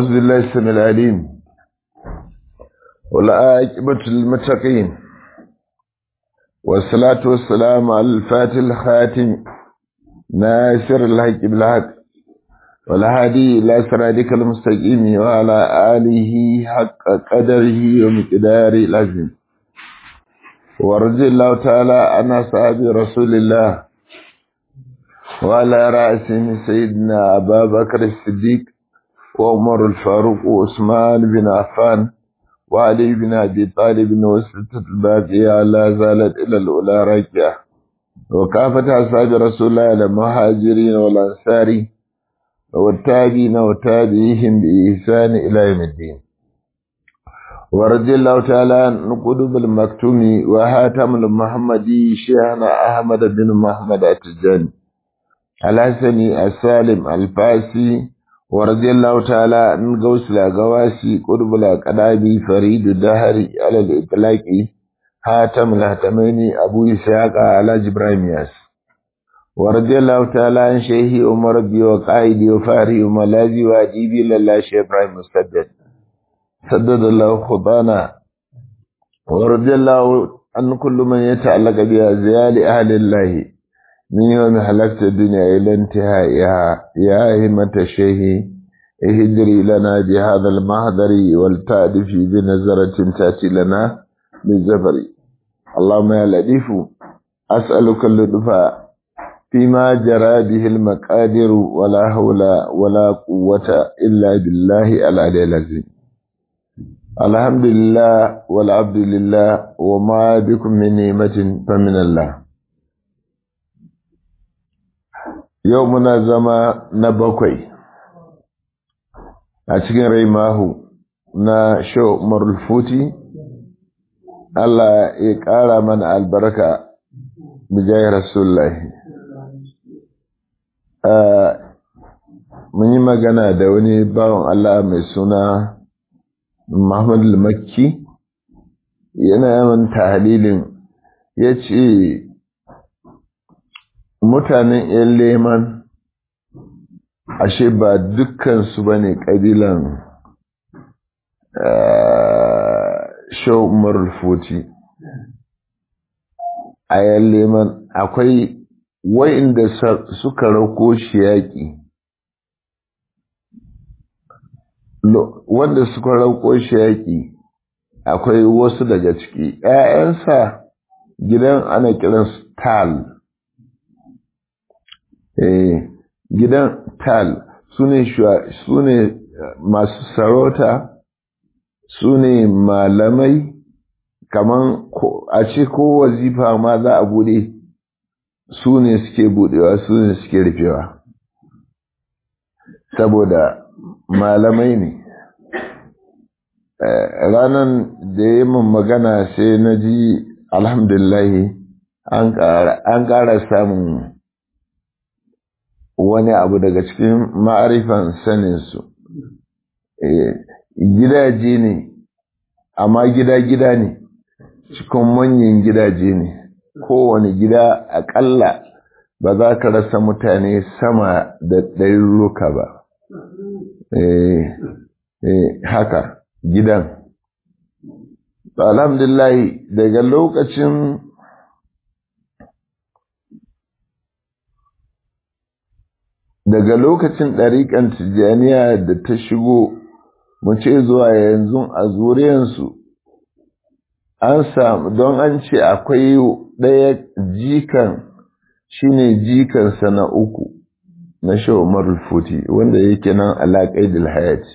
أعوذ بالله السميع العليم والعاقبة للمتقين والصلاة والسلام على الفاتح الخاتم ناصر الحق بالحق والهادي إلى صراطك المستقيم وعلى آله حق قدره ومقداره العظيم ورضي الله تعالى عن أصحاب رسول الله وعلى رأسهم سيدنا أبا بكر الصديق وعمر الفاروق وعثمان بن عفان وعلي بن أبي طالب وستة الباقية لا زالت إلى الأولى راجعة وكافة أصحاب رسول الله المهاجرين والأنصار والتابعين وتابعيهم بإحسان إلى يوم الدين ورضي الله تعالى عن قلوب المكتوم وهاتم المحمدي شيخنا أحمد بن محمد التجاني الحسني السالم الفاسي ورضي الله تعالى عن غوث الأغواسي قرب الأقدابي فريد الدهري على الإطلاق هاتم الهتمين أبو إسحاق على جبرائيل ياس ورضي الله تعالى عن شيخي عمر بي وقائدي وفاري وملاذي وأجيبي لله شيخ إبراهيم مسدد سدد الله خطانا ورضي الله عن كل من يتعلق بأزيال أهل الله من يوم حلقت الدنيا إلى انتهائها يا همة الشيخ اهدري لنا بهذا المهدر والتأدف بنظرة تأتي لنا بالزفر اللهم يا لطيف أسألك اللطف فيما جرى به المقادر ولا حول ولا قوة إلا بالله العلي العظيم الحمد لله والعبد لله وما بكم من نعمة فمن الله yau muna zama na bakwai a cikin rai mahu na shau marulfuti Allah ya ƙara mana albarka bijai rasulullahi mun yi magana da wani bawan Allah mai suna Muhammad al-Makki yana yawan tahalilin ya ce mutanen ‘yan leman ashe ba dukkansu ba ne ƙabilan shau marulfoti a ‘yan leman akwai wa'inda suka rauko shi yaƙi wanda suka rauko shi yaƙi akwai wasu daga ciki ‘ya'yansa gidan ana kiransu tal gidan tal su ne masu sarauta su ne malamai kaman a ce ko wazifa ma za a bude su ne suke budewa su ne suke rufewa saboda malamai ne ranar da ya min magana sai na ji alhamdulahi an ƙara samun wani abu daga cikin ma'arifan saninsu gidaje ne amma gida-gida ne cikin manyan gidaje ne kowane gida aƙalla ba za ka rasa mutane sama da ɗaruruka ba haka gidan alhamdulillah daga lokacin daga lokacin ɗariƙan tijjaniya da ta shigo mu ce zuwa yanzu a zuriyansu an samu don an ce akwai ɗaya jikan shine jikansa na uku na shawamar futi wanda yake nan alaƙai da hayati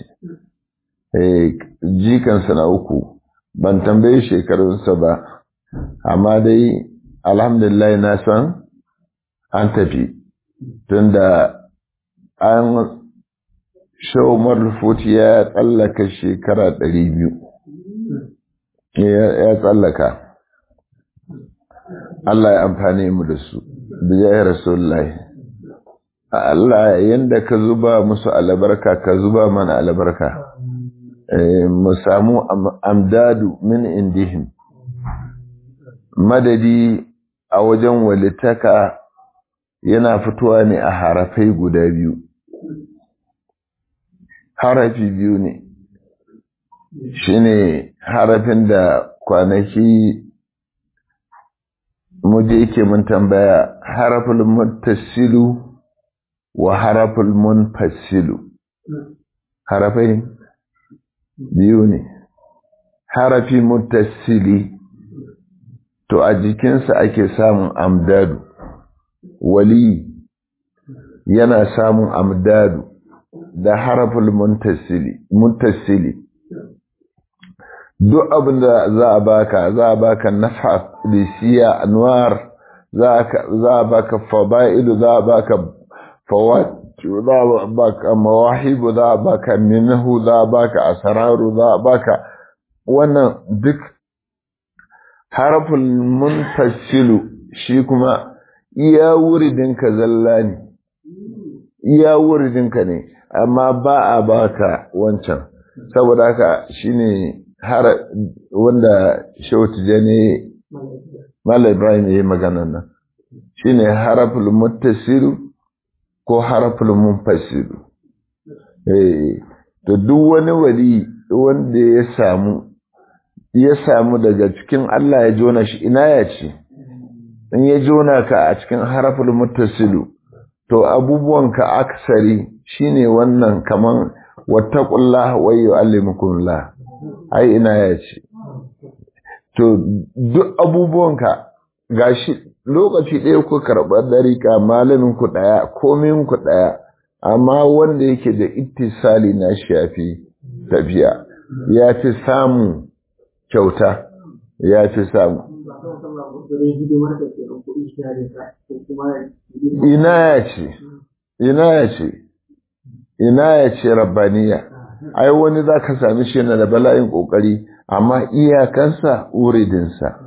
jikansa na uku ban tambaye shekarunsa ba amma dai alhamdulillah na san an tafi tunda an shawar rufuti ya tsallaka shekara ɗari biyu ya tsallaka Allah ya amfani mu da su bijayar rasulullahi Allah yanda ka zuba musu albarka ka zuba mana albarka mu samu amdadu min indihim madadi a wajen walitaka yana fitowa ne a harafai guda biyu harafi biyu ne shine harafin da kwanaki muje yake mun tambaya haraful muttasilu wa haraful munfasilu harafai biyu ne harafi muttasili to a jikinsa ake samun amdadu wali yana samun amdadu da haraful muntasili duk abin da za a baka za a baka nafa lisiya anwar za a baka fada'ilu za a baka fawatu za a baka mawahibu za a baka minhu za a baka asararu za a baka wannan duk haraful muntasilu shi kuma iya wuridinka zalla ne iya wuridinka ne amma ba a baka wancan saboda haka shine har wanda shehu tijani Malam Ibrahim ya yi magana nan shine haraful muttasilu ko haraful munfasilu eh to duk wani wali wanda ya samu ya samu daga cikin Allah ya jona shi ina ya ce in ya jona ka a cikin haraful muttasilu to abubuwanka aksari shine wannan kaman wattaqullah wa yu'allimukumullah ai ina ya ce to duk abubuwanka gashi lokaci ɗaya ku karɓar dariƙa malamin ku ɗaya komin ku ɗaya amma wanda yake da ittisali na shafi tafiya ya fi samun kyauta ya fi samu ina ya ce ina ya ce ina ya ce rabbaniya ai wani za ka sami shi na da bala'in ƙoƙari amma iyakansa uridinsa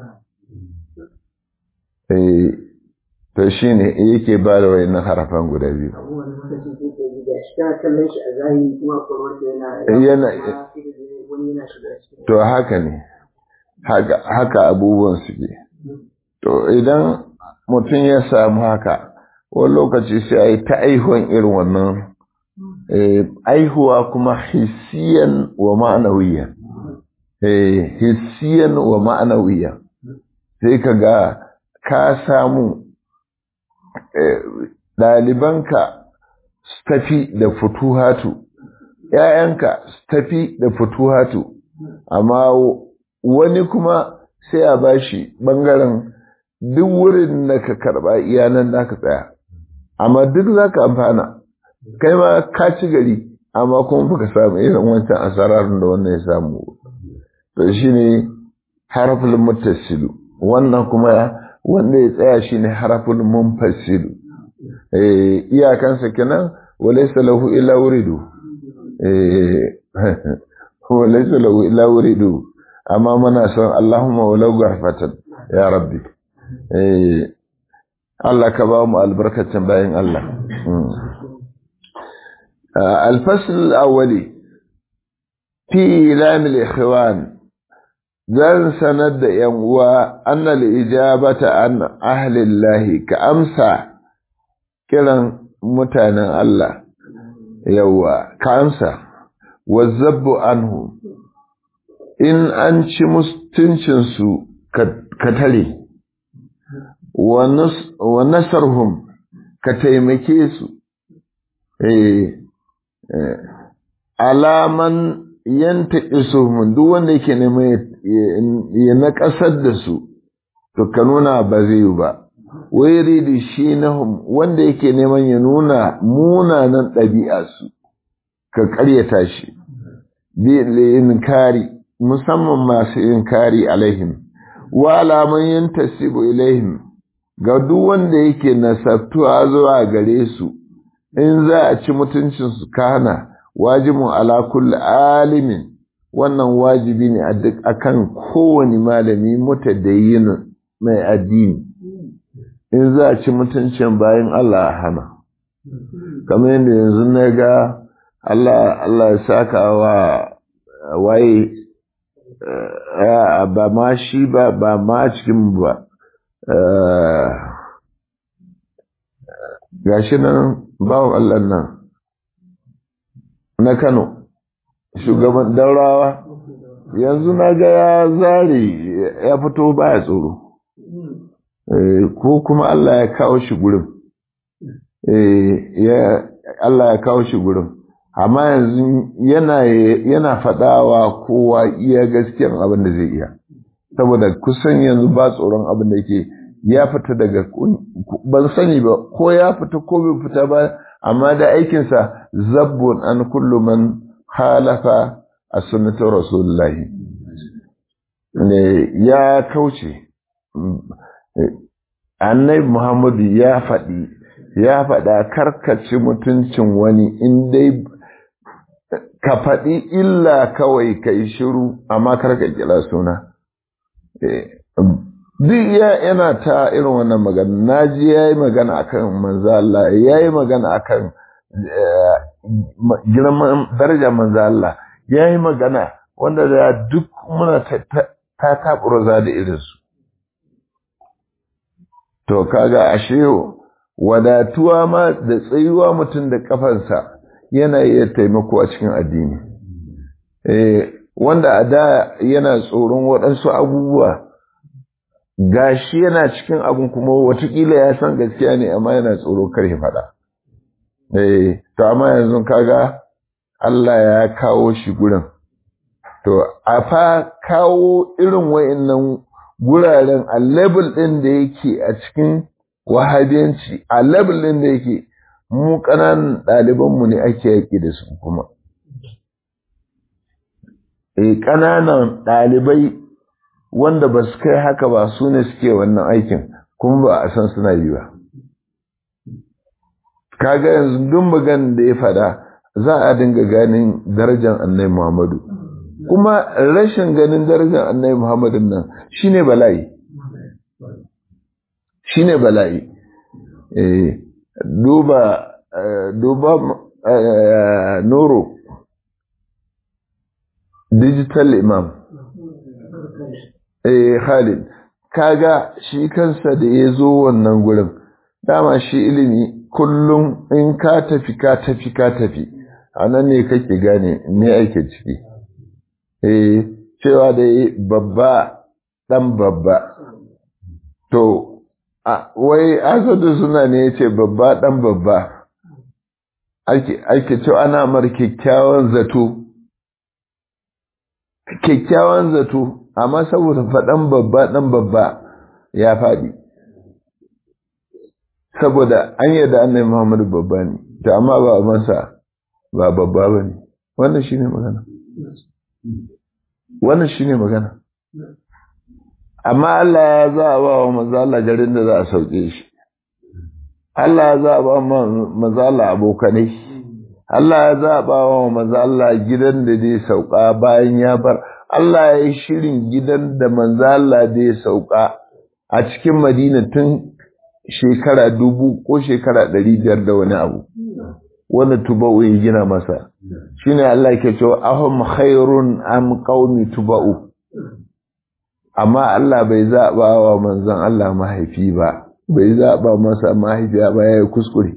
to shi ne yake ba da wani harafan guda biyu to haka ne haka abubuwan suke to idan mutum ya samu haka wani lokaci sai a yi ta aihuwan irin wannan aihuwa kuma hissiyan wa ma'anawiyan hissiyan wa ma'anawiyan sai ka ga ka samu ɗalibanka su tafi da futuhatu ‘ya'yanka su tafi da futuhatu amma wani kuma sai a bashi ɓangaren duk wurin da ka karɓa iyanan da ka tsaya amma duk za ka amfana kai ma ka ci gari amma kuma baka samu irin wancan asararun da wannan ya samu to shi ne harafin mutasilu wannan kuma wanda ya tsaya shi ne harafin munfasilu iyakansa kenan walaysa lahu illa wuridu walaysa lahu illa wuridu amma muna son Allahumma walau garfatan ya rabbi Allah ka ba mu albarkacin bayan Allah الفصل الأولي في إعلام الإخوان ذل سند ينوى أن الإجابة عن أهل الله كأمسى كلا متانا الله يوى كأمسى والزب عنه إن أنش مستنشنسو كتلي ونصرهم كتيمكيسو إيه alaman yanta isuhun duk wanda yake neman ya na ƙasar da su to ka nuna ba zai yi ba wai ridi shi nahum wanda yake neman ya nuna munanan ɗabi'a su ka ƙaryata shi bi inkari musamman masu inkari alaihim wa alaman yantasibu ilaihim ga duk wanda yake nasabtuwa zuwa gare su in za a ci mutuncinsu kana wajibin ala kulli alimin wannan wajibi ne a duk akan kowane malami mutadayyin mai addini in za a ci mutuncin bayan Allah a hana kamar yadda yanzu na ga Allah Allah ya saka wa waye ba ma shi ba ba ma cikin ba gashi nan bawan Allah nan na Kano shugaban daurawa yanzu na ga ya zare ya fito baya tsoro ko kuma Allah ya kawo shi gurin Allah ya kawo shi gurin amma yanzu yana yana faɗawa kowa iya gaskiyan abin da zai iya saboda kusan yanzu ba tsoron abin da yake ya fita daga ban sani ba ko ya fita ko bai fita ba amma da aikinsa zabbun an kullu man halafa a sunnatar rasulullahi ne ya kauce annabi muhammadu ya faɗi ya faɗa karkaci mutuncin wani in dai ka faɗi illa kawai ka yi shiru amma karka kira suna duk ya yana ta irin wannan magana naji ya yi magana akan manzo Allah ya yi magana akan girman daraja manzo Allah ya yi magana wanda da duk muna ta taɓurza da irinsu to kaga ashe wadatuwa ma da tsayuwa mutum da kafansa yana iya taimako a cikin addini eh wanda a da yana tsoron waɗansu abubuwa gashi yana cikin abin kuma watakila ya san gaskiya ne amma yana tsoro kar ya faɗa eh to amma yanzu kaga Allah ya kawo shi gurin to a fa kawo irin wa'annan guraren a level ɗin da yake a cikin wahabiyanci a level ɗin da yake mu ƙananan ɗalibanmu ne ake yaƙi da su kuma e ƙananan ɗalibai wanda ba su kai haka ba su ne suke wannan aikin kuma ba a san suna yi ba kaga yanzu duk magan da ya fada za a dinga ganin darajar annai muhammadu kuma rashin ganin darajar annai muhammadun nan shine bala'i shine bala'i eh duba duba noro digital imam eh Khalid kaga shi kansa da ya zo wannan gurin dama shi ilimi kullum in ka tafi ka tafi ka tafi a nan ne kake gane me ake ciki eh cewa da babba dan babba to wai asadu suna ne ya ce babba dan babba ake cewa ana mar kyakkyawan zato kyakkyawan zato amma saboda faɗan babba ɗan babba ya faɗi saboda an yadda annai muhammadu babba ne ta amma ba masa ba babba ba ne wannan shi ne magana wannan shi ne magana amma Allah ya za a ba wa mazala garin da za a sauke shi Allah ya za a ba wa mazala abokanai Allah ya zaɓa wa mazala gidan da zai sauka bayan ya bar Allah ya yi shirin gidan da manzala da ya sauka a cikin Madina tun shekara dubu ko shekara ɗari biyar da wani abu wanda tuba'u ya gina masa shi ne Allah ke cewa ahum khairun am qaumi tuba'u amma Allah bai zaɓa wa manzon Allah mahaifi ba bai zaɓa masa mahaifiya ba ya yi kuskure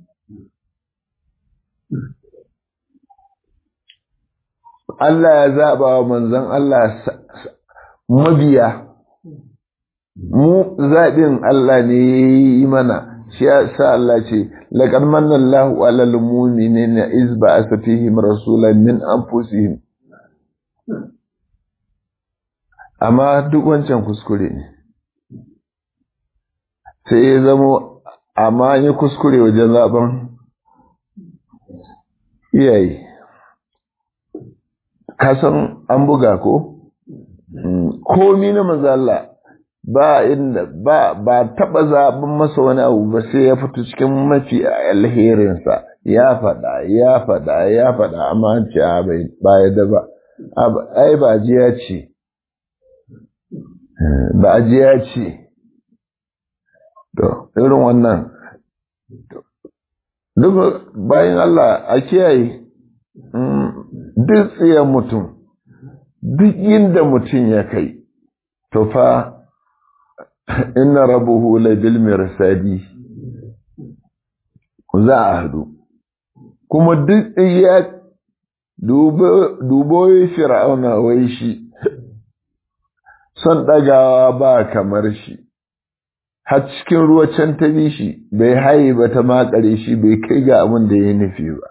Allah ya zaɓa wa manzon Allah mabiya, mu zaɓin Allah ne ya yi mana, shi ya sa Allah ce, laƙar mannan lahu alal mumini na izba a safihim rasulan min anfusihim. Amma duk wancan kuskure ne, sai ya zamo, amma yi kuskure wajen zaɓen iyaye. kasan an buga ko komi na mazalla ba inda ba ba taba zaɓin masa wani abu ba sai ya fito cikin mafi alherinsa ya faɗa ya faɗa ya faɗa amma an ce ba ya da ba ai ba jiya ce ba jiya ce to irin wannan duk bayan Allah a kiyaye duk tsayen mutum duk inda mutum ya kai to fa inna rabuhu la bil mirsadi za a hadu kuma duk ya dubo fir'auna wai shi son ɗagawa ba kamar shi har cikin ruwa can ta bi shi bai haye ba ta makare shi bai kai ga abin da ya nufi ba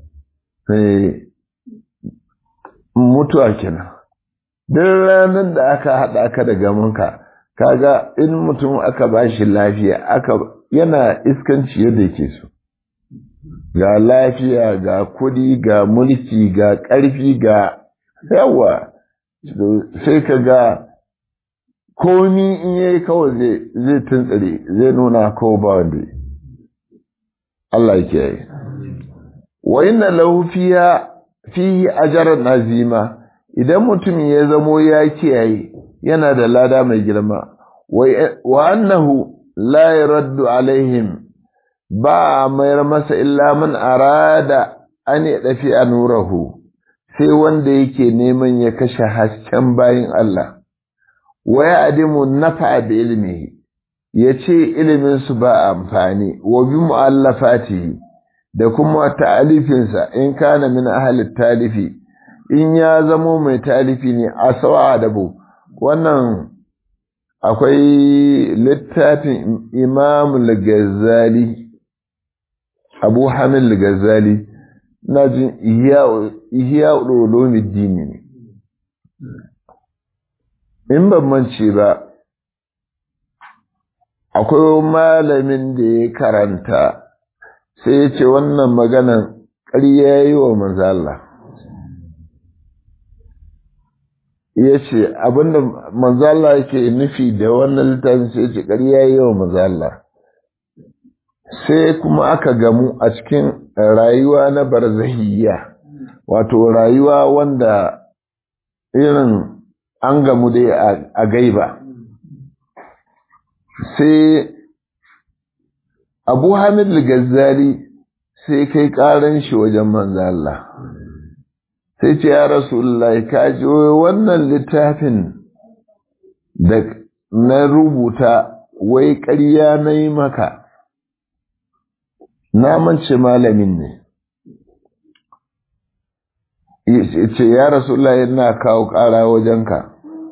mutuwa kenan duk ranar da aka haɗa ka da gamanka kaga in mutum aka ba shi lafiya aka yana iskanci yadda ke so ga lafiya ga kudi ga mulki ga ƙarfi ga yawa sai ka ga komi in yayi kawai zai tuntsire zai nuna kawai ba wanda Allah ya kiyaye wa inna lahu fiha fihi ajran nazima idan mutum ya zamo ya kiyaye yana da lada mai girma wa annahu la yaraddu alaihim ba a mayar masa illa man arada an ya dafi a nurahu sai wanda yake neman ya kashe hasken bayin Allah wa ya adimu nafa da ilimi ya ce iliminsu ba amfani wa bi mu'allafatihi da kuma ta'alifinsa in kana min ahalit talifi in ya zamo mai talifi ne a sawa adabu wannan akwai littafin imam al-ghazali abu hamil al-ghazali na jin ihya ulumuddin ne in ban mance ba akwai malamin da ya karanta sai ya ce wannan maganan ƙarya yi wa manzala ya ce abinda manzala yake nufi da wannan littafin sai ce ƙarya yi wa manzala sai kuma aka gamu a cikin rayuwa na barzahiyya wato rayuwa wanda irin an gamu dai a gaiba sai abu hamid al-ghazali sai kai karan shi wajen manzo Allah sai ce ya rasulullahi ka ji wannan littafin da na rubuta wai ƙarya na yi maka na mance malamin ne ce ya rasulullahi yana kawo ƙara wajenka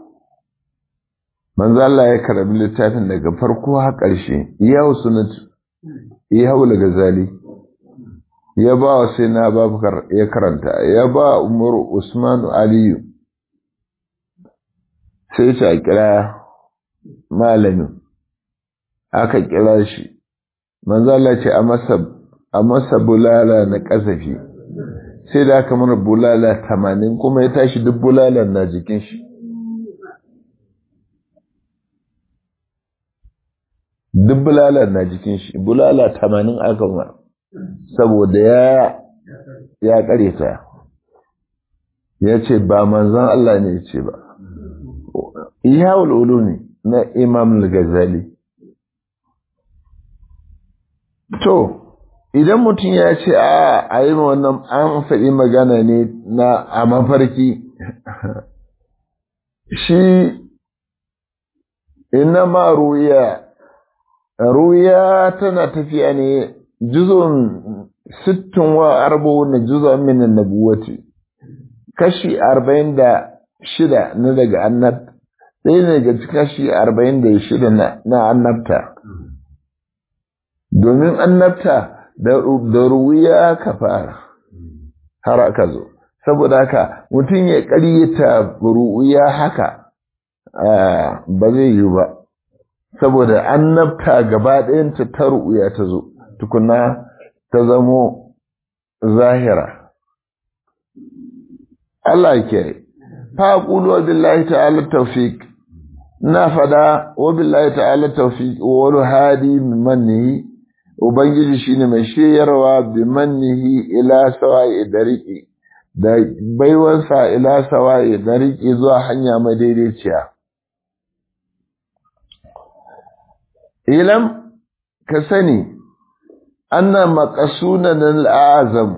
manzo Allah ya karbi littafin daga farko har ƙarshe ya sunatu ya haula gazali ya ba wa sai na babakar ya karanta ya ba umar usman aliyu sai ta kira malamin aka kira shi manzo Allah ce a masa a masa bulala na kasafi sai da aka mana bulala tamanin kuma ya tashi duk bulalan na jikin shi duk bulalar na jikin shi bulala tamanin aka ma saboda ya ya kare ta ya ce ba manzon Allah ne ya ce ba iya ulumi na imam al-ghazali to idan mutum ya ce a a yi wannan an faɗi magana ne na a mafarki shi ina ma ruya ruya tana tafiya ne juzun sittin wa arbo na juzun min nabuwati kashi arba'in da shida na daga annab ɗaya ne daga kashi arba'in da shida na annabta domin annabta da ruwiya ka fara har aka zo saboda haka mutum ya ƙaryata ruwiya haka ba zai yi ba saboda annabta gaba ɗayanta ta ru'uya ta zo tukuna ta zamo zahira Allah ke fa qulu wa billahi ta'ala tawfiq na fada wa billahi ta'ala tawfiq wa hadi min manni ubangiji shine mai shiyarwa bi mannihi ila sawa'i dariqi da baiwansa ila sawa'i dariqi zuwa hanya madaidaiciya ilam ka sani anna maqasunan al'azam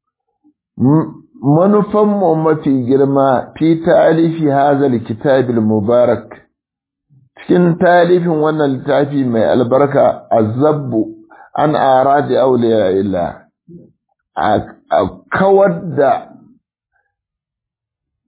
manufan mu mafi girma fi talifi hadha kitab mubarak cikin talifin wannan littafi mai albarka azabbu an aradi awliya illa a kawar da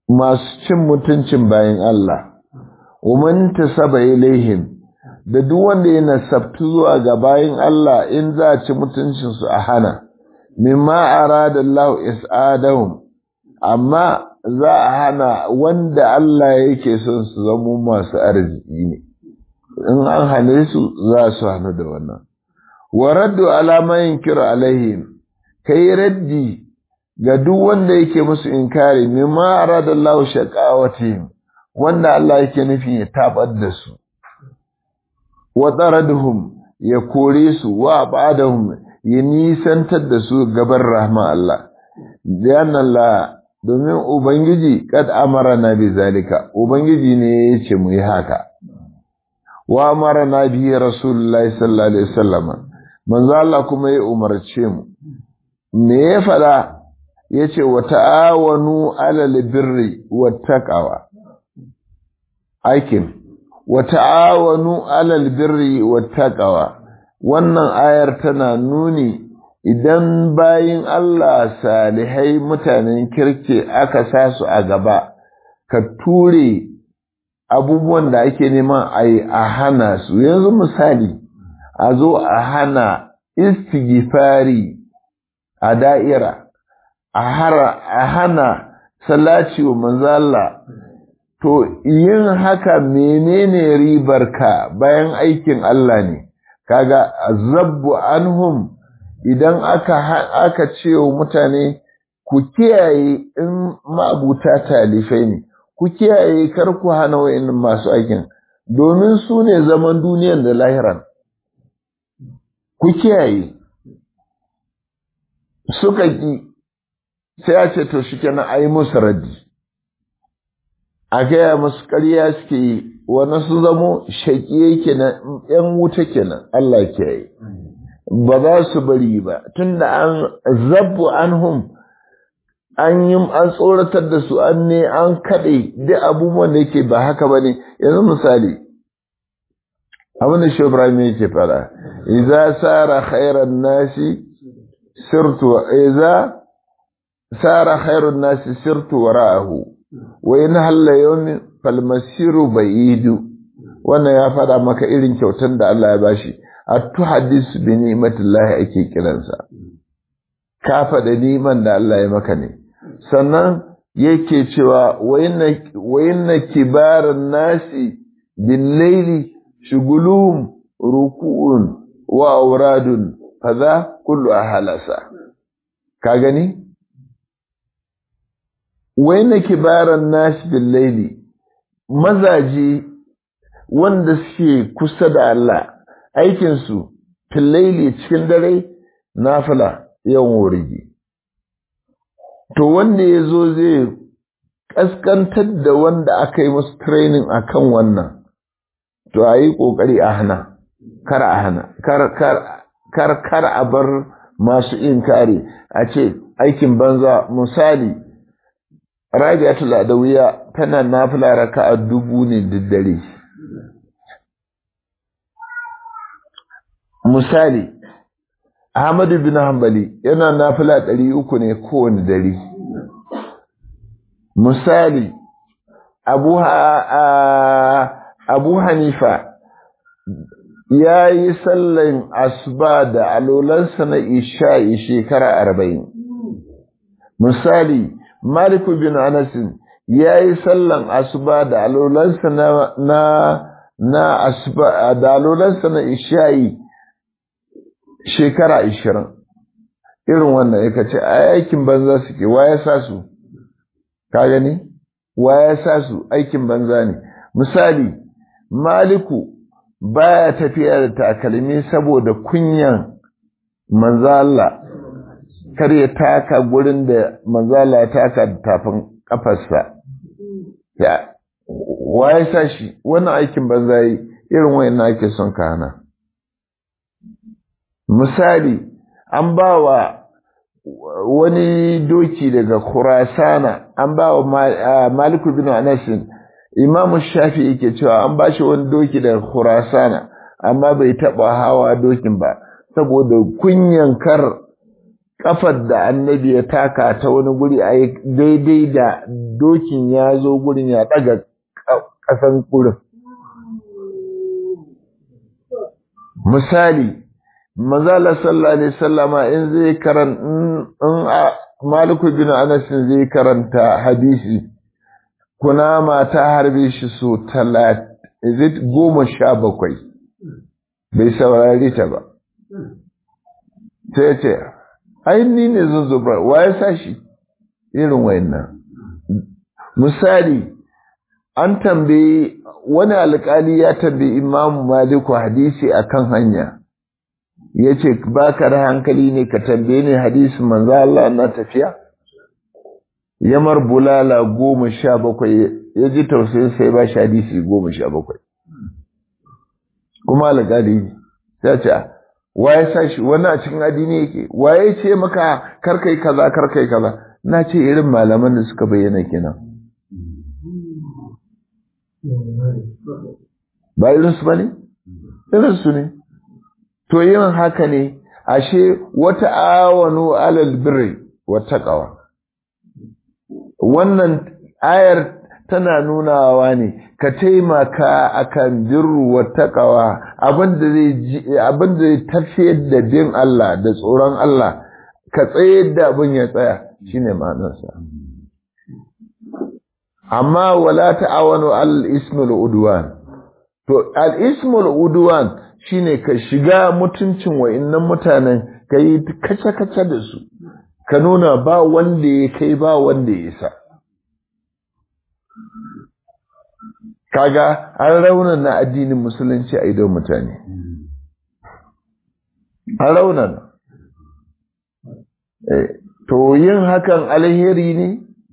masu cin mutuncin bayan Allah umman tasaba ilaihim da duk wanda ya nasabtu zuwa ga bayan Allah in za a ci mutuncin su a hana mimma arada Allah is'adahum amma za a hana wanda Allah yake son su zamo masu arziki ne in an hane su za su hannu da wannan wa raddu alama yunkiru alaihim kai raddi ga duk wanda yake musu inkari mimma arada Allah shaqawatihim wanda Allah yake nufi ya tabar da su wa taraduhum ya kore su wa ba'dahum ya nisantar da su gaban rahma Allah dan Allah domin ubangiji kad amara na bi zalika ubangiji ne ya ce mu yi haka wa amara na bi rasulullahi sallallahu alaihi wasallam manzo Allah kuma ya umarce mu me ya fada yace wa ta'awanu alal birri wat taqwa aikin wa ta'awanu alal birri wat taqwa wannan ayar tana nuni idan bayin Allah salihai mutanen kirke aka sa su a gaba ka ture abubuwan da ake neman a yi a hana su yanzu misali a zo a hana istighfari a da'ira a hana salaci wa manzala to yin haka menene ribar ka bayan aikin Allah ne kaga zabbu anhum idan aka aka ce wa mutane ku kiyaye in mabuta talifai ne ku kiyaye kar ku hana wa'annan masu aikin domin su ne zaman duniyan da lahiran ku kiyaye suka ki sai a ce to shi kenan a yi musu raddi a gaya musu ƙarya suke yi wani su zamo shaƙiye kenan ‘yan wuta kenan Allah kiyaye ba za su bari ba tunda an zabbu anhum an yi an tsoratar da su an ne an kaɗe duk abubuwan da yake ba haka ba ne yanzu misali abin da shi Ibrahim yake fara idza sara khairan nasi sirtu idza sara khairun nasi sirtu wara'ahu wa in halla yawmin falmasiru ba'idu wannan ya fada maka irin kyautan da Allah ya bashi at-tuhaddis bi ni'matillahi ake kiransa ka faɗa niman da Allah ya maka ne sannan yake cewa wa inna kibaran nasi bin laili shugulum ruku'un wa auradun kaza kullu ahalasa ka gani wa inna kibaran nasi bin laili mazaji wanda suke kusa da Allah aikinsu fillaili cikin dare nafila yawan wurigi to wanda ya zo zai ƙasƙantar da wanda aka yi musu training a kan wannan to a yi ƙoƙari a hana kar a hana kar kar a bar masu inkari a ce aikin banza misali rabi'atul adawiya tana nafila raka'a dubu ne da dare misali Ahmadu bin Hanbali yana nafila ɗari uku ne kowane dare. Misali, Abu, Abu Hanifa ya yi sallan asuba da alolansa na isha'i shekara arba'in. Misali, Maliku bin Anasin ya yi sallan asuba da alolansa na, na, na asuba da alolansa na isha'i shekara ishirin irin wannan ya ce a aikin banza suke wa ya sa su ka gani wa ya sa su aikin banza ne misali maliku baya tafiya da takalmi saboda kunyan manzala kar ya taka gurin da manzala ya taka da tafin kafarsa ya wa ya sa shi wannan aikin banza yi irin wayan ake son ka hana misali an ba wa wani doki daga Khurasana an ba wa Maliku bin Anasin Imam Shafi yake cewa an ba shi wani doki daga Khurasana amma bai taba hawa dokin ba saboda kunyan kar kafar da annabi ya taka ta wani guri a daidai da dokin ya zo gurin ya daga ƙasan gurin misali mazala sallallahu alaihi sallama in zai karan in maliku bin anas zai karanta hadisi kunama ta harbe shi so talat goma sha bakwai bai saurari ta ba sai ce ainihi ne zan zubar wa ya sa shi irin wayannan misali an tambayi wani alkali ya tambayi imamu maliku hadisi akan hanya ya ce ba ka da hankali ne ka tambaye ni hadisi manzo Allah na tafiya yamar bulala goma sha bakwai ya ji tausayin sai ba shi hadisi goma sha bakwai kuma alƙali ya ce waye sa shi wani a cikin addini yake waye ce maka karkai kaza karkai kaza na ce irin malaman da suka bayyana kenan ba irinsu ba ne irinsu ne to yin haka ne ashe wata awanu alal birri wa taqwa wannan ayar tana nunawa ne ka taimaka akan birru wa taqwa abinda zai abinda zai tafiyar da bin Allah da tsoron Allah ka tsayar da abin ya tsaya shine ma'anarsa amma wala ta'awanu al ismul udwan to al ismul udwan shine ka shiga mutuncin wa'innan mutanen ka yi kace-kace da su ka nuna ba wanda ya kai ba wanda ya sa kaga an raunan na addinin musulunci a idon mutane an raunan to yin hakan alheri ne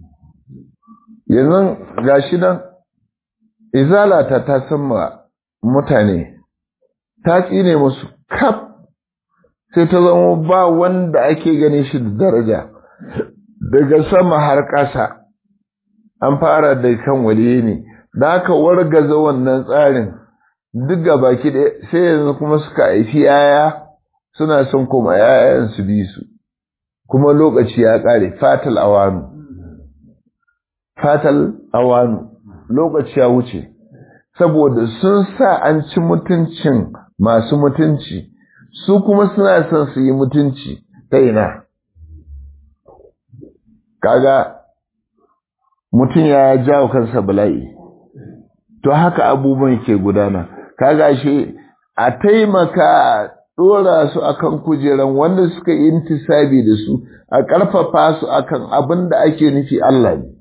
yanzu gashi nan izalata ta san mutane ta tsine musu kaf sai ta zama ba wanda ake gane shi da daraja daga sama har ƙasa an fara da kan waliye ne da aka wargaza wannan tsarin duk ga baki ɗaya sai yanzu kuma suka haifi yaya suna son kuma yayan su bi su kuma lokaci ya ƙare fatal awanu fatal awanu lokaci ya wuce saboda sun sa an ci mutuncin masu mutunci su kuma suna son su yi mutunci ta ina kaga mutum ya jawo kansa bala'i to haka abubuwan ke gudana kaga shi a taimaka dora su akan kujeran wanda suka yi intisabi da su a ƙarfafa su akan abin da ake nufi Allah ne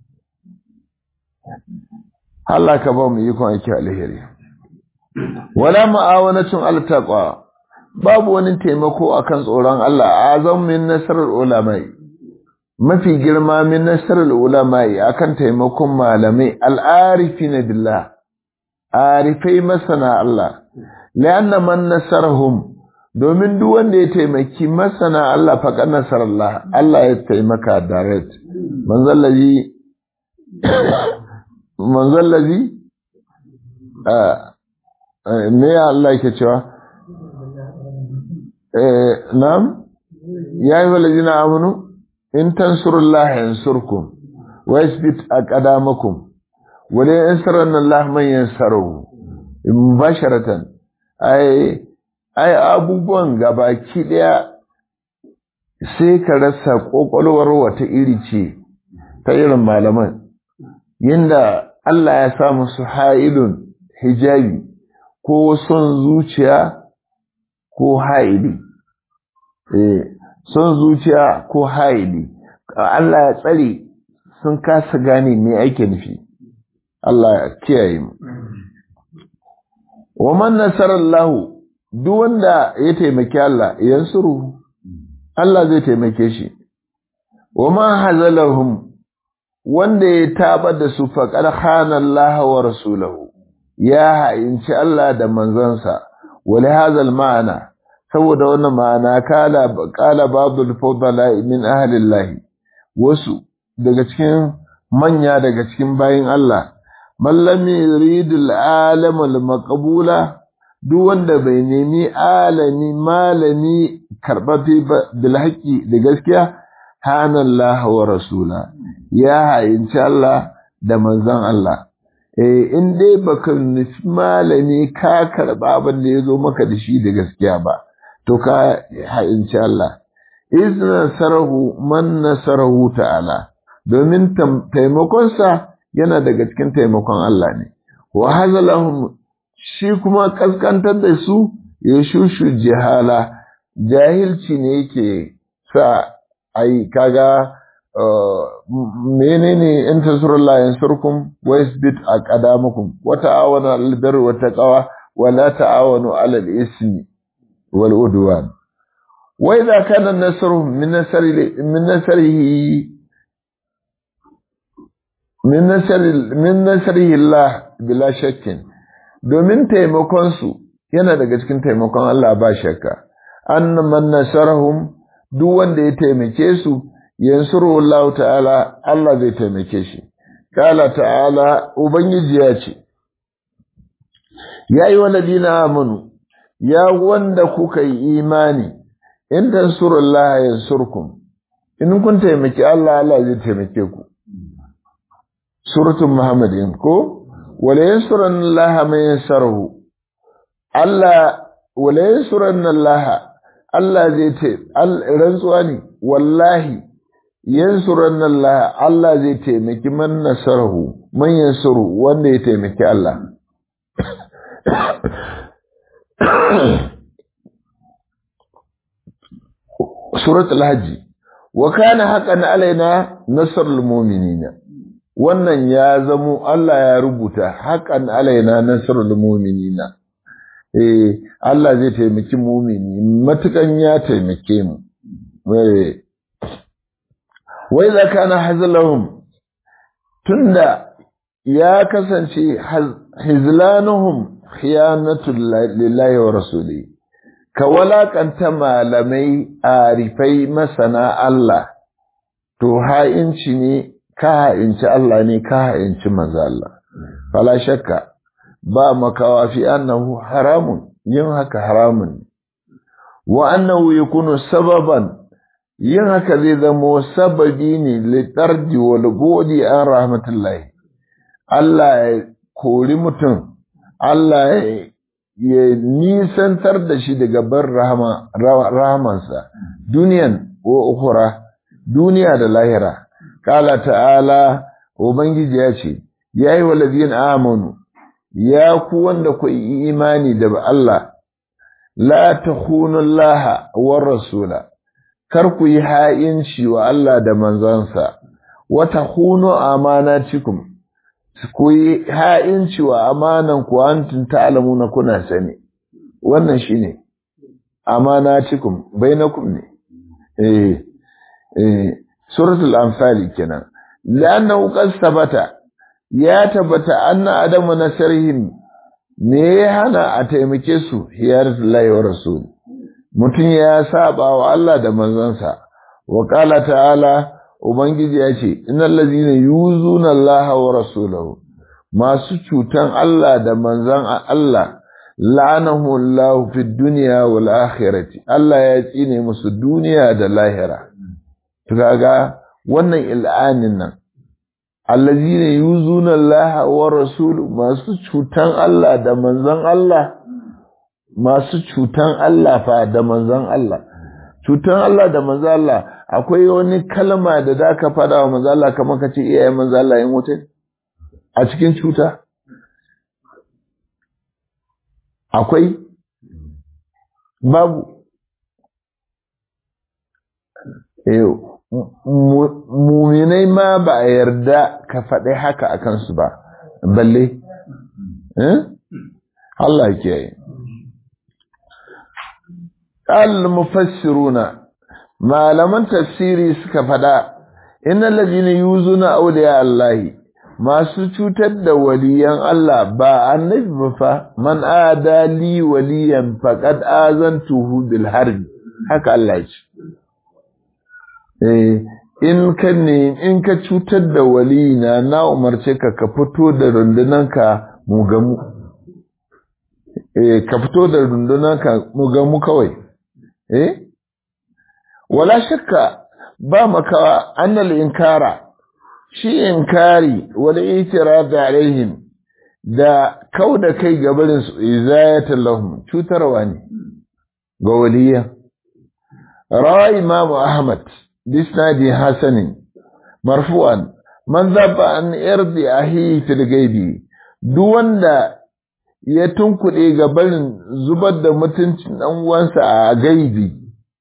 Allah ka ba mu yi kwan ake alheri wala ma'awanatun altaqwa babu wani taimako akan tsoron Allah azam min nasarar ulamai mafi girma min nasarar ulamai akan taimakon malamai al'arifina billah arifai masana Allah lianna man nasarahum domin duk wanda ya taimaki masana Allah faqad nasarallah Allah ya taimaka direct manzallazi manzallazi me Allah yake cewa نعم يا أيها الذين آمنوا إن تنصروا الله ينصركم ويثبت أقدامكم ولا ينصرن الله من ينصره مباشرة أي ai abubuwan gabaki daya sai ka rasa kokolwar wata iri ce ta irin malaman yinda Allah ya sa musu ha'ilun hijabi ko son zuciya ko haili eh son zuciya ko haili Allah ya tsare sun kasa gane me ake nufi Allah ya kiyaye mu wa man nasarallahu duk wanda ya taimaki Allah yansuru Allah zai taimake shi wa man hazalahum wanda ya tabar da su faqad khana Allah wa rasulahu ya ha'inci Allah da manzansa ولهذا المعنى saboda wannan ma'ana kala kala babul fadala min ahli Allah wasu daga cikin manya daga cikin bayin Allah man lam yurid al-alam al-maqbula duk wanda bai nemi alami malami karɓafe bil haƙƙi da gaskiya hanallaha wa rasula ya hayinci Allah da manzon Allah eh in dai baka nufi malami ka karɓa abin da ya zo maka da shi da gaskiya ba to ka hayinci Allah izna sarahu man nasarahu ta'ala domin taimakonsa yana daga cikin taimakon Allah ne wa hazalahum shi kuma kaskantar da su ya shushu jihala jahilci ne yake sa ai kaga menene in tasurullah yansurkum wa yasbit aqdamakum wa ta'awanu 'alal birri wat taqwa wa la ta'awanu 'alal ismi wal udwan wa idha kana an-nasru min nasri min nasrihi min nasri min nasrihi Allah bila shakkin domin taimakonsu yana daga cikin taimakon Allah ba shakka an man nasarahum duk wanda ya taimake su yansuru Allah ta'ala Allah zai taimake shi kala ta'ala ubangiji ya ce ya yi waladina amanu ya wanda kuka yi imani in tansurullaha yansurkum in kun taimaki Allah Allah zai taimake ku suratul muhammadin ko wala yansuran Allah man yansarahu Allah wala yansuran Allah Allah zai ce rantsuwa ne wallahi yansuran Allah Allah zai taimaki man nasarahu man yansuru wanda ya taimaki Allah suratul hajji wa kana haqqan alaina nasrul mu'minina wannan ya zamo Allah ya rubuta haƙan alaina nasrul mu'minina eh Allah zai taimaki mu'mini matukan ya taimake mu wai za kana hazlahum tunda ya kasance hizlanuhum khiyanatul lillahi wa rasuli ka walakanta malamai arifai masana Allah to ha'inci ne ka ha'inci Allah ne ka ha'inci manzo Allah fala shakka ba makawa fi annahu haramun yin haka haramun wa annahu yakunu sababan yin haka zai zama sababi ne litardi wal godi an rahmatullahi Allah ya kori mutum Allah ya nisantar da shi daga bar rahamansa duniyan wa ukhra duniya da lahira Kala ta'ala, Ubangiji ya ce, Ya yi walazin amanu, ya ku wanda ku yi imani da Allah, la ta laha war rasula, kar ku yi ha'inci wa Allah da manzansa, wata hunu amana cikum, ku yi ha'inci wa amanan ku hantun ta'alamu na kuna sani, wannan shi ne, amana cikum, bai na ne. Eh, eh. suratul anfali kenan lannahu qad sabata ya tabbata anna adamu nasarihim me ya hana a taimake su hiyaratullahi wa rasul mutum ya saba wa Allah da manzansa wa qala ta'ala ubangiji ya ce innal ladzina yuzuna Allah wa rasulahu masu cutan Allah da manzan Allah la'anahu Allah fid dunya wal akhirati Allah ya tsine musu duniya da lahira kaga wannan il'anin nan allazina yuzuna Allah wa rasul masu cutan Allah da manzon Allah masu cutan Allah fa da manzon Allah cutan Allah da manzon Allah akwai wani kalma da zaka fada wa manzon Allah kamar ka ce iyayen manzon Allah yin wuce a cikin cuta akwai babu yau muminai ma ba a yarda ka faɗi haka a kansu ba balle Allah ke yi al-mufassiruna malaman tafsiri suka faɗa innal ladina yuzuna awliya Allahi masu cutar da waliyan Allah ba annabi ba fa man adali waliyan faqad azantuhu bil harbi haka Allah ya ce in ka ne in ka cutar da waliyina na umarce ka ka fito da rundunanka mu gamu eh ka fito da rundunar ka mu ga mu kawai eh wala shakka ba makawa annal inkara shi inkari wal itirad alaihim da kauda kai gabarin su izayatan lahum cutarwa ne ga waliya rawa imam ahmad bisnadi hasanin marfu'an man zaba an irdi ahi fil gaibi duk wanda ya tunkuɗe ga barin zubar da mutuncin ɗan uwansa a gaibi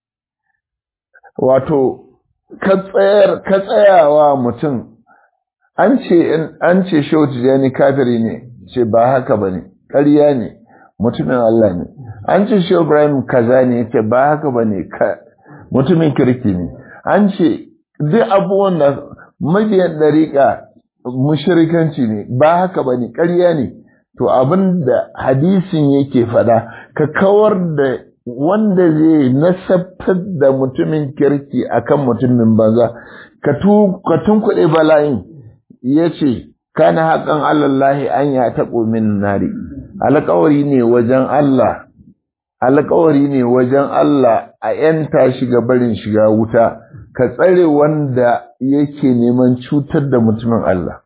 wato ka tsayawa mutum an ce an ce shehu tijani kafiri ne ce ba haka ba ne ƙarya ne mutumin Allah ne an ce shehu ibrahim kaza ne ce ba haka ba ne mutumin kirki ne an ce duk abubuwan da mabiyan ɗariƙa mushrikanci ne ba haka ba ne ƙarya ne to abin da hadisin yake faɗa ka kawar da wanda zai nasabtar da mutumin kirki akan mutumin banza ka tunkuɗe bala'in ya ce kana haƙan allallahi an ya taɓo min nari alƙawari ne wajen Allah alƙawari ne wajen Allah a ‘yanta shiga barin shiga wuta ka tsare wanda yake neman cutar da mutumin Allah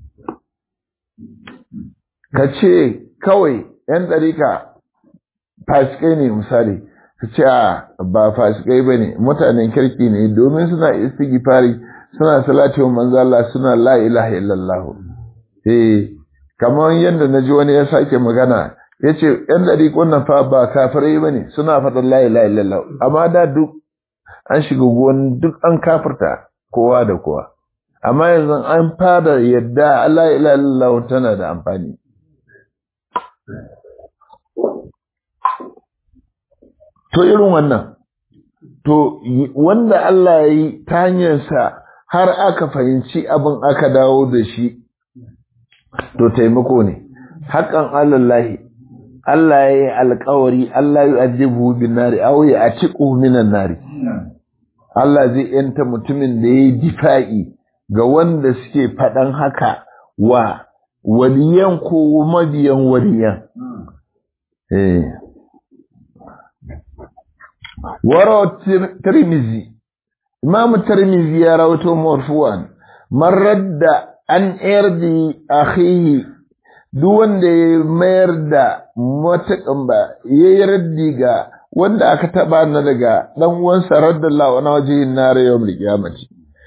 ka ce kawai ‘yan ɗarika fasikai ne misali ka ce a ba fasikai ba ne mutanen kirki ne domin suna istighfari suna salati wa manzo Allah suna la ilaha illallah eh kamar yadda naji wani ya sake magana yace ‘yan ɗariƙon nan fa ba kafirai ba ne suna faɗin la ilaha illallah amma da duk an shiga gwan duk an kafirta kowa da kowa amma yanzu an fara yadda la ilaha illallah tana da amfani To irin wannan, to wanda Allah ya yi ta hanyarsa har aka fahimci abin aka dawo da shi, to taimako ne, haƙan Allahi, Allah ya yi alkawari, Allah ya ajibu bin nari, auye a ciƙo minan nari. Allah zai ‘yanta mutumin da ya yi difa'i ga wanda suke faɗan haka wa waliyan ko mabiyan waliyan. Eh. warawa tirmizi imamu tirmizi ya rawato marfuwan man radda an irdi akhihi duk wanda ya mayar da matakan ba ya yi raddi ga wanda aka taba na daga dan uwansa raddallahu na wajihin na rayuwar qiyamati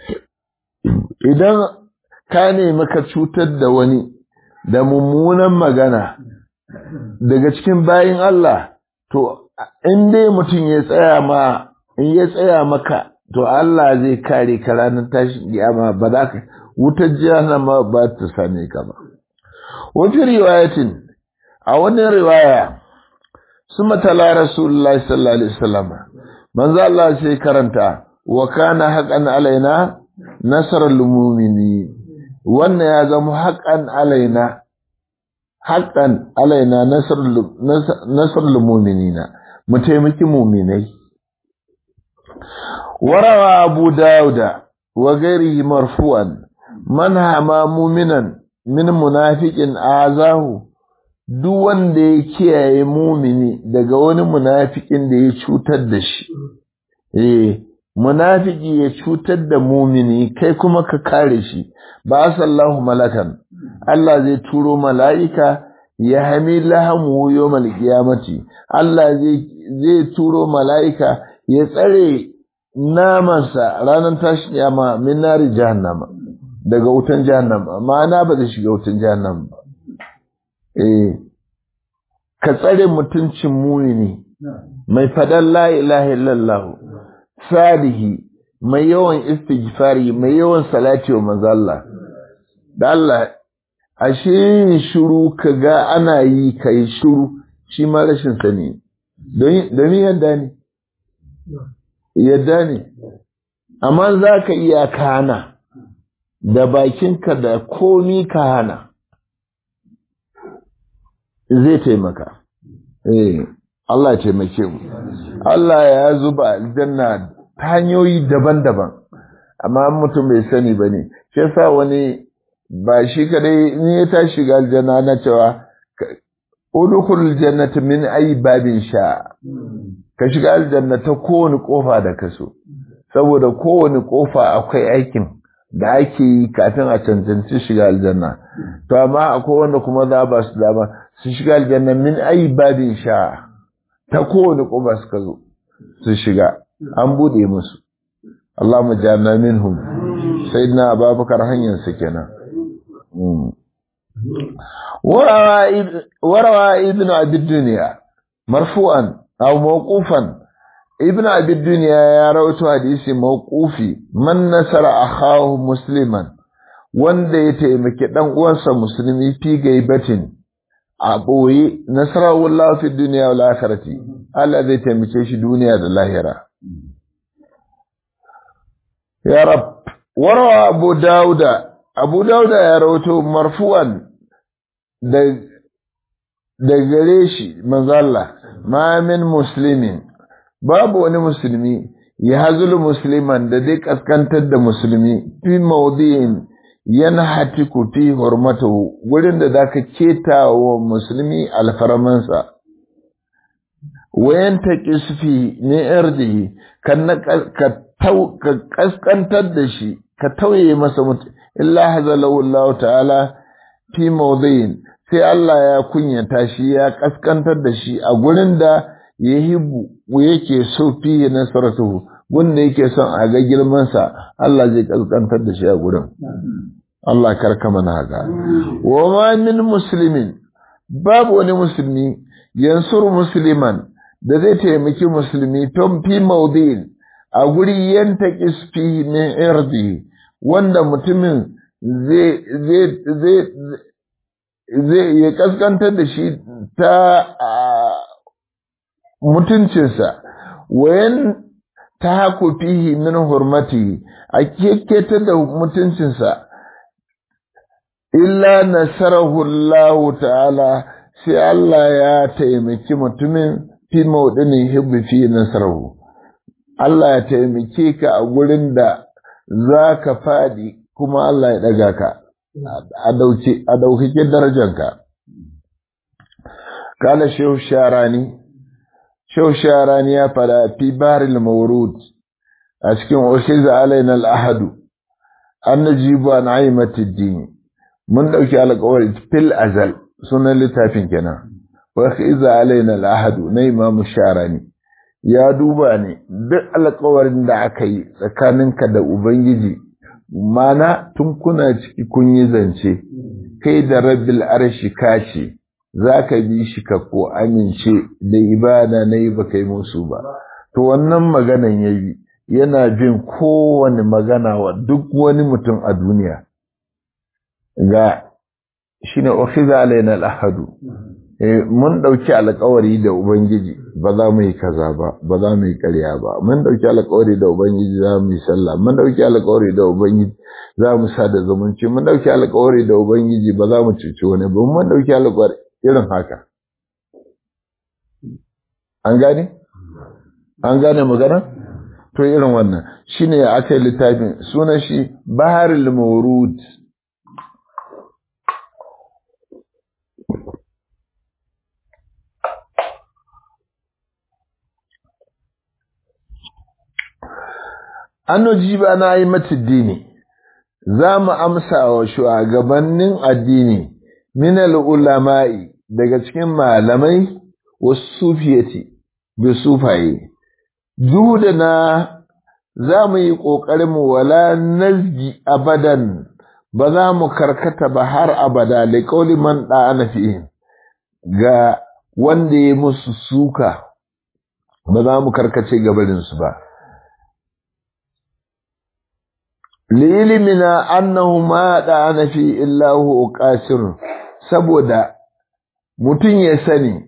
idan ka nemi ka cutar da wani da mummunan magana daga cikin bayin Allah to in dai mutum ya tsaya ma in ya tsaya maka to Allah zai kare ka ranar tashin kiyama ba za ka wutar jahannama ba ta same ka ba wata riwayatin a wani riwaya suma tala rasulullahi sallallahu alaihi wasallam manzo Allah sai karanta wa kana haqqan alaina nasrul mu'mini wannan ya zama haqqan alaina haqqan alaina nasrul nasrul mu'minina mu taimaki muminai. Warawa Abu Dawuda wa gairihi marfu'an man hama muminan min munafiqin azahu duk wanda ya kiyaye mumini daga wani munafikin da ya cutar da shi eh munafiki ya cutar da mumini kai kuma ka kare shi ba sallahu malakan Allah zai turo mala'ika ya hami lahamu yawmal qiyamati Allah zai zai turo mala'ika ya tsare namansa ranar tashi kiyama min nari jahannama daga wutan jahannama ma'ana ba zai shiga wutan jahannama ba eh ka tsare mutuncin mumini mai fadan la ilaha illallah salihi mai yawan istighfari mai yawan salati wa manzo Allah da Allah ashe yin shiru kaga ana yi kai shiru shi ma rashin sani don yadda ne yadda ne amma za ka iya kana da bakinka da komi ka hana zai taimaka eh Allah ya taimake mu Allah ya zuba aljanna ta hanyoyi daban-daban amma mutum bai sani ba ne shi yasa wani ba shi kadai in ya tashi ga aljanna na cewa udkhul jannata min ayi babin sha ka shiga aljanna ta kowane kofa da kaso saboda kowane kofa akwai aikin da ake yi kafin a cancanci shiga aljanna to amma akwai wanda kuma za ba su dama su shiga aljanna min ayi babin sha ta kowane kofa suka zo su shiga an bude musu Allah mu jana minhum sayyidina Abubakar hanyar su kenan وروى ابن أبي الدنيا مرفوعا أو موقوفا ابن أبي الدنيا يروي حديث موقوفي من نصر أخاه مسلما wanda ya taimaki ɗan uwansa musulmi fi gaibatin a ɓoye nasarar fi duniya wal akhirati Allah zai taimake shi duniya da lahira ya rab warawa abu dauda abu dauda ya rawato marfu'an da gare shi manzalla ma min muslimin babu wani musulmi ya hazulu musliman da dai kaskantar da musulmi fi maudi'in yana hatiku fi hurmatahu wurin da zaka keta wa musulmi alfarmansa wayan ta kisfi ne irdihi kan ka kaskantar da shi ka tauye masa mutum illa hazalahu Allah ta'ala fi mawdhin sai Allah ya kunyata shi ya kaskantar da shi a gurin da ya hibu yake so fi nasaratuhu gunda yake son a ga girman sa Allah zai kaskantar da shi a gurin Allah karka mana haka wa ma min muslimin babu wani musulmi yansur musliman da zai taimaki musulmi ton fi mawdhin a guri yanta kisfi min irdi wanda mutumin zai ya kaskantar da shi ta mutuncinsa wayan ta haku fihi min hurmati a keketa da mutuncinsa illa nasarahu Allah ta'ala sai Allah ya taimaki mutumin fi maudinin hibbi fi nasarahu Allah ya taimake ka a gurin da za ka faɗi kuma Allah ya ɗaga ka a ɗaukake darajanka. Kala Shehu Sharani, Shehu Sharani ya fada fi baril maurud a cikin Oshiza alaina al'ahadu, an na jibu an aimatiddini, mun ɗauki alƙawari fil azal sunan littafin kenan, Oshiza alaina al'ahadu na imamu Sharani. Ya duba ne duk alƙawarin da aka yi tsakaninka da Ubangiji mana tun kuna ciki kun yi zance kai da rabbil arshi kace za ka bi shi ka ko amince da ibada na yi ba kai musu ba to wannan maganan ya yi yana bin kowane magana wa duk wani mutum a duniya ga shi ne ofiza alaina al'ahadu mun ɗauki alkawari da ubangiji ba za mu yi kaza ba ba za mu yi ƙarya ba mun ɗauki alkawari da ubangiji za mu yi sallah mun ɗauki alkawari da ubangiji za mu sa da zumunci mun ɗauki alkawari da ubangiji ba za mu cuci wani ba mun ɗauki alkawari irin haka an gane an gane magana to irin wannan shine aka yi littafin sunan shi baharul mawrud an ba na yi matuddini za mu amsa wa shugabannin addini minal ulama'i daga cikin malamai wasu sufiyati da sufaye duk da na za mu yi ƙoƙarin mu wala nazgi abadan ba za mu karkata ba har abada da ƙauli man ɗa'ana fi'in ga wanda ya musu suka ba za mu karkace gabarinsu ba lilimina annahu ma ɗa'ana fi illahu qasir saboda mutum ya sani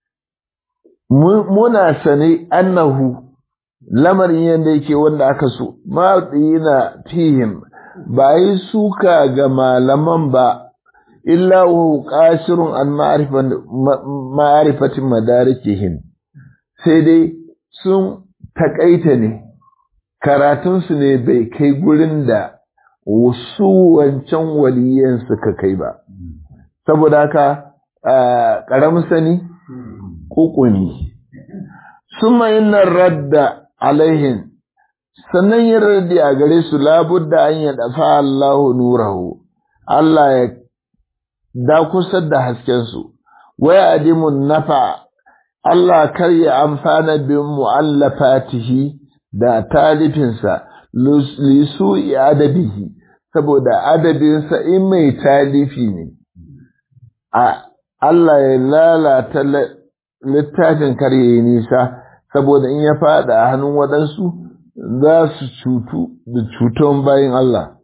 muna sani annahu lamarin yadda yake wanda aka so ma na fihim ba yi suka ga malaman ba illa wa qasirun an ma'arifatin madarikihim sai dai sun takaita ne karatunsu ne bai kai gurin da wasu wancan waliyan suka kai ba saboda haka ƙaramin sani ƙuƙuni suma inna radda alaihin sannan yin raddi a gare su labudda an ya dafa Allahu nurahu Allah ya dakusar da haskensu waya adimun nafa Allah kar ya amfana bin mu'allafatihi da talifinsa lisu adabihi saboda adabinsa in mai talifi ne a Allah ya lalata littafin kar ya yi nisa saboda in ya fada a hannun waɗansu za su cutu da cuton bayan Allah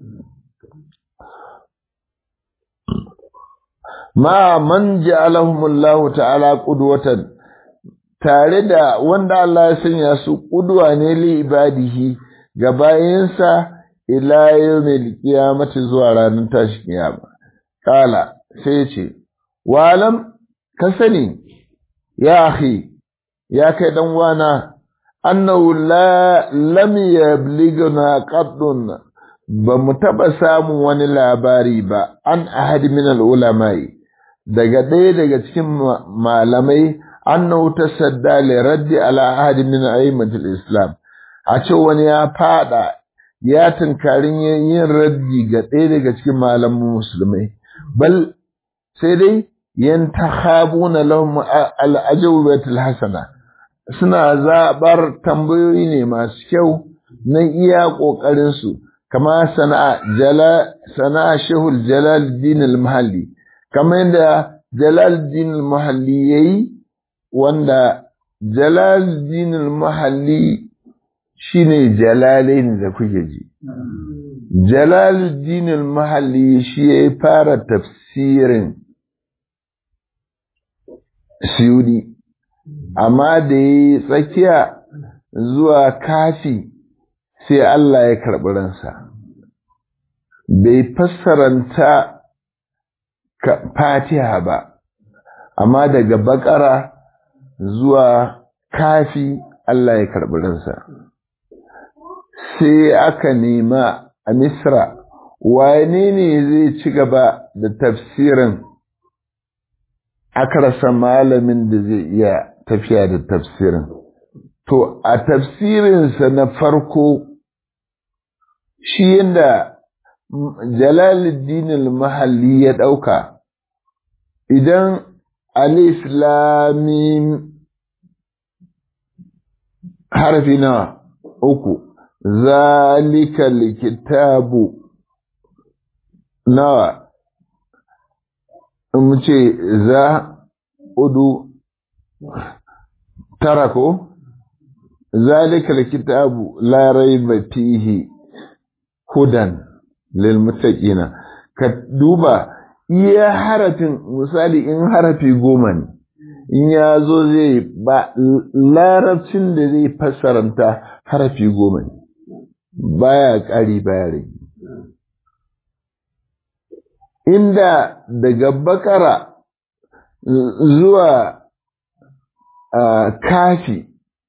ma man ja'alahumullahu ta'ala qudwatan tare da wanda Allah ya sanya su qudwa ne li ibadihi ga bayansa ila yawmil qiyamati zuwa ranar tashi kiyama kala sai ce walam ka sani ya akhi ya kai dan wana annahu la lam yablighna qaddun ba mu taba samun wani labari ba an ahadi min al-ulama'i daga ɗaya daga cikin malamai annahu tasadda li raddi ala ahadi min a'immatil islam a ce wani ya fada ya tunkarin yin raddi ga ɗaya daga cikin malaman musulmai bal sai dai yantahabuna lahum al-ajwabatul hasana suna zabar tambayoyi ne masu kyau na iya kokarin su kama sana'a jala sana'a shehul jalaluddin al-mahalli kama yadda jalaluddin al-mahalli yayi wanda jalaluddin al-mahalli shine jalalain da kuke ji jalaluddin al-mahalli shi ya fara tafsirin siyudi amma da ya tsakiya zuwa kafi sai Allah ya karɓi ransa bai fassaranta fatiha ba amma daga bakara zuwa kafi Allah ya karɓi ransa sai aka nema a misra wane ne zai ci gaba da tafsirin aka rasa malamin da zai iya tafiya da tafsirin. To, a tafsirinsa na farko, shi yadda Jalaluddin al-Mahalli ya ɗauka, idan al-Islamin harfi na uku, zalika likitabu nawa mu ce za udu tara ko zalika alkitabu la raiba fihi hudan lil muttaqina ka duba iya harafin misali in harafi goma ne in ya zo zai ba larabcin da zai fassaranta harafi goma ne baya ƙari baya rage inda daga bakara zuwa kafi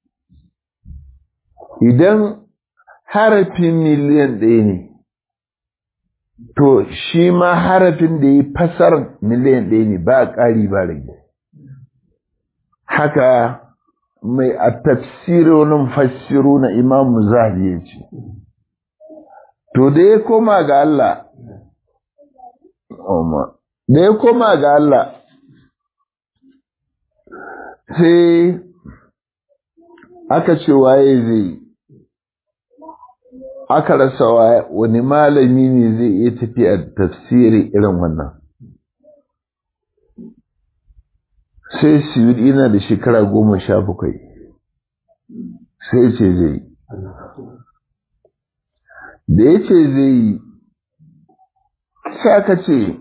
idan harafin miliyan ɗaya ne to shi ma harafin da ya fasar miliyan ɗaya ne ba ƙari ba rage haka mai a tafsironin fassiru na imamu zahabi ya ce to da ya koma ga Allah da ya koma ga Allah sai aka ce waye zai aka rasa wani malami ne zai iya tafiya tafsiri irin wannan sai siyudi yana da shekara goma sha bakwai sai ce zai da ya ce zai yi sai aka ce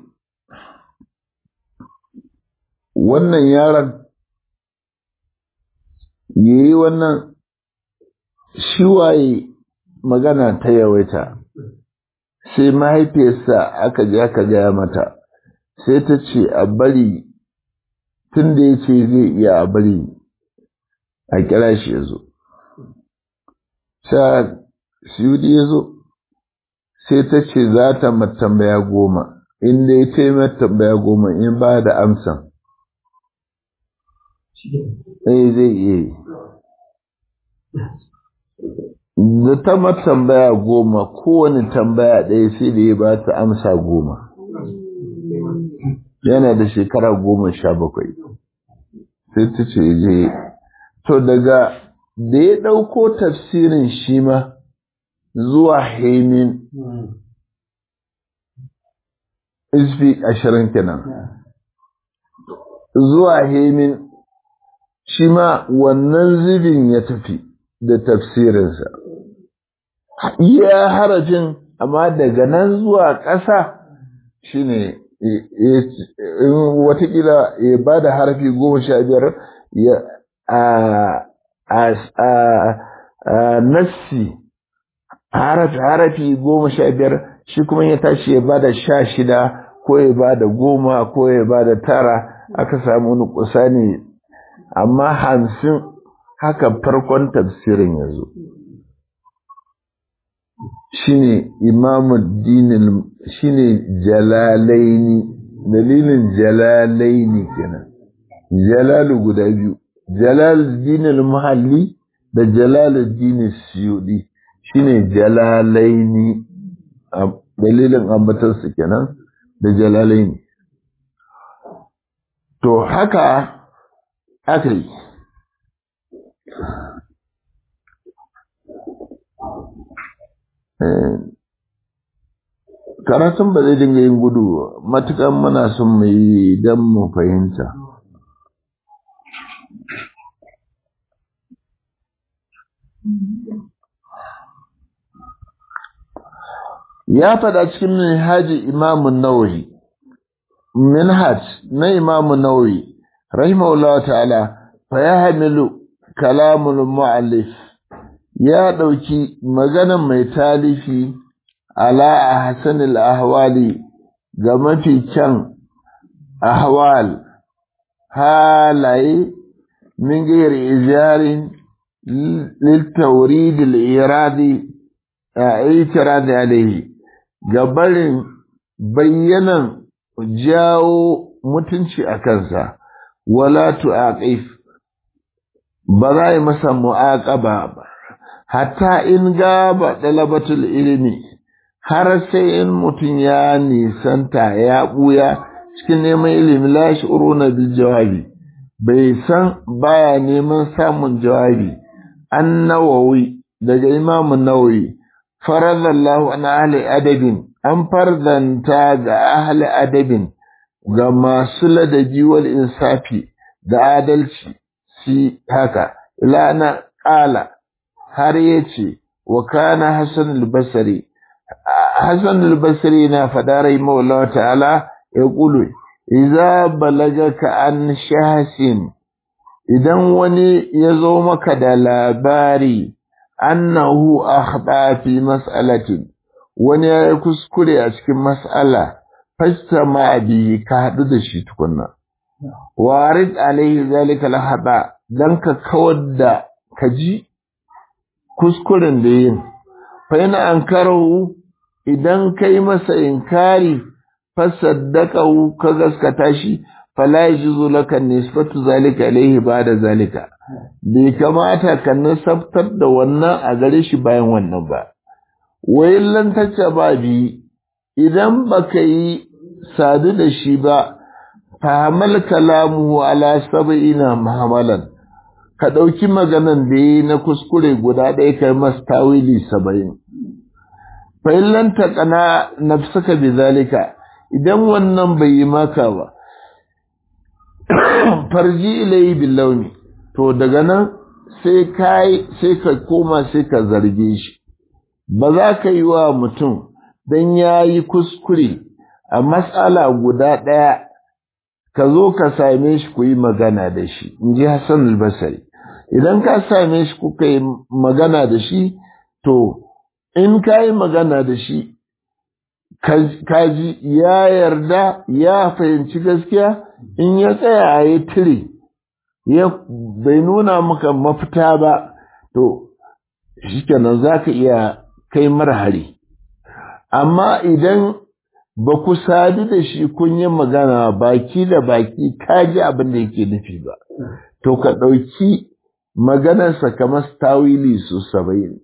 wannan yaron ya yi wannan shiwaye magana ta yawaita sai mahaifiyarsa aka ji aka gaya mata sai ta ce a bari tun da ya ce zai iya a bari a kira shi ya zo sa siyudi ya zo sai ta ce za ta tambaya goma inda ya ce tambaya goma in ba da amsan eh zai iya da ta tambaya goma kowane tambaya ɗaya sai da ya ba ta amsa goma yana da shekara goma sha bakwai sai ta ce je to daga da ya ɗauko tafsirin shi ma zuwa haimin isfi ashirin kenan zuwa haimin shi ma wannan zubin ya tafi da tafsirinsa iya harafin amma daga nan zuwa ƙasa shine watakila ya ba da harafi goma sha biyar a nassi harafi goma sha biyar shi kuma ya tashi ya ba da sha shida ko ya ba da goma ko ya ba da tara aka samu nukusa ne amma hamsin haka farkon tafsirin ya zo shine imamuddin shine jalalaini dalilin jalalaini kenan jalalu guda biyu jalaluddin muhalli da jalaluddin suyudi shine jalalaini dalilin ambatarsu kenan da jalalaini to haka aka yi karatun ba zai dinga yin gudu matukan muna son mu yi don mu fahimta ya faɗa cikin minhaji imamun nawawi minhaj na imamun nawawi rahimahullah ta'ala fa ya hamilu kalamul mu'allif ya ɗauki maganan mai talifi ala a hasanil ahwali ga mafi kyan ahwal halaye min gair ijarin للتوريد الإرادي اعتراض عليه gabarin bayyanan jawo mutunci a kansa wala tu'aqif ba za yi masa mu'aqaba ba hatta in gaba dalabatul ilimi har sai in mutum ya nisanta ya buya cikin neman ilimi la shi'uruna bil jawabi bai san baya neman samun jawabi an nawawi daga imamun nawawi faradallahu an ahli adabin an farzanta ga ahli adabin ga masu ladabi wal insafi da adalci si haka ila na ƙala har ya ce wa kana hassan al-basri hassan al-basri na faɗa rai maula ta'ala ya ƙulu iza balagaka an shahasin idan wani ya zo maka da labari annahu akhda fi mas'alatin wani ya yi kuskure a cikin mas'ala fasta ma bi ka haɗu da shi tukunna warid alaihi zalika lahada dan ka kawar da ka ji kuskuren da yin fa yana ankarahu idan kai masa inkari fasaddaqahu ka gaskata shi fala yajuzu laka nisbatu zalika ilayhi ba'da zalika bai kamata ka nasabtar da wannan a gare shi bayan wannan ba wayin lantacce ba bi idan baka yi sadu da shi ba fahamal kalamuhu ala sab'ina mahamalan ka ɗauki maganan da yi na kuskure guda ɗaya kai masa tawili saba'in fa in lan taqana nafsaka bi zalika idan wannan bai yi maka ba farji ilayi billauni to daga nan sai kai sai ka koma sai ka zarge shi ba za ka yi wa mutum don ya yi kuskure a matsala guda ɗaya ka zo ka same shi ku yi magana da shi in ji hassan albasari idan ka same shi kuka yi magana da shi to in ka yi magana da shi kaji ya yarda ya fahimci gaskiya in ya tsaya a yi tire ya bai nuna maka mafita ba to shikenan za ka iya kai mara hari amma idan ba ku sadu da shi kun yi magana baki da baki ka ji abin da yake nufi ba to ka ɗauki maganarsa kamar tawili su saba'in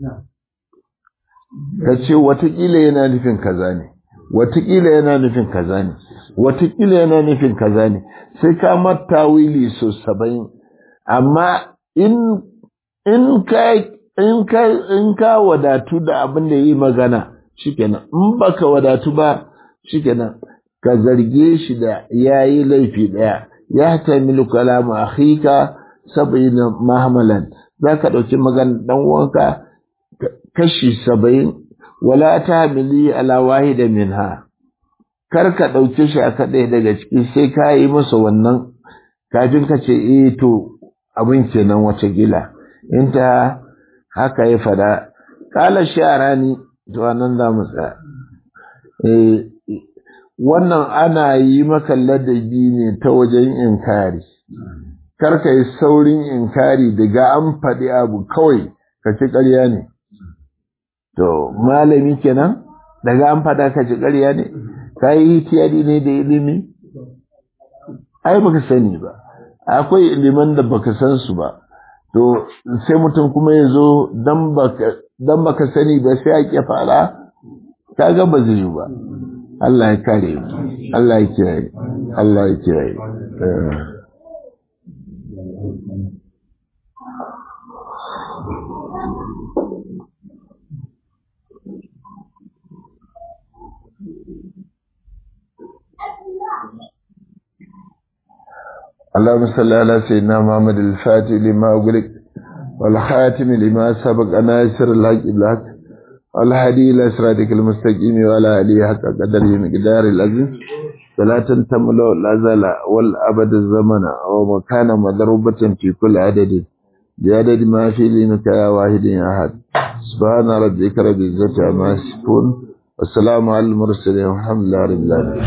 ka ce watakila yana nufin kaza ne watakila yana nufin kaza ne watakila yana nufin kaza ne sai ka mata wili so saba'in amma in in ka in ka in ka wadatu da abin da yi magana shikenan in baka wadatu ba shikenan ka zarge shi da yayi laifi daya ya tamilu kalamu akhika sab'ina mahmalan zaka dauki magana dan uwanka kashi saba'in wala ta mili ala wahida minha kar ka ɗauke shi a kaɗai daga ciki sai ka yi masa wannan kafin ka ce eh to abin kenan wace gila in ta haka ya fada kala sharani to nan za mu tsaya eh wannan ana yi maka ladabi ne ta wajen inkari kar ka yi saurin inkari daga an faɗi abu kawai ka ci ƙarya ne To, malami kenan, daga an fada ka ci ƙarya ne, ka yi tiyari ne da ilimi? Ai, baka sani ba, akwai iliman da baka san su ba, to, sai mutum kuma ya zo don baka sani ba sai a ƙya fara, ka ga ba zai yi ba. Allah ya kare mu, Allah ya kiyaye, Allah ya kiyaye. اللهم صل على سيدنا محمد الفاتح لما أغلق والخاتم لما سبق ناصر الحق بالحق والهدي إلى صراطك المستقيم وعلى آله حق قدره مقدار العزيز فلا تنتمل الأزل والأبد الزمن ومكان مضروبة في كل عدد بعدد ما في لينك يا واحد يا أحد سبحان ربك رب العزة عما يصفون والسلام على المرسلين والحمد لله رب العالمين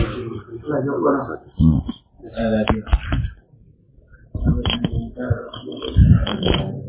Thank you.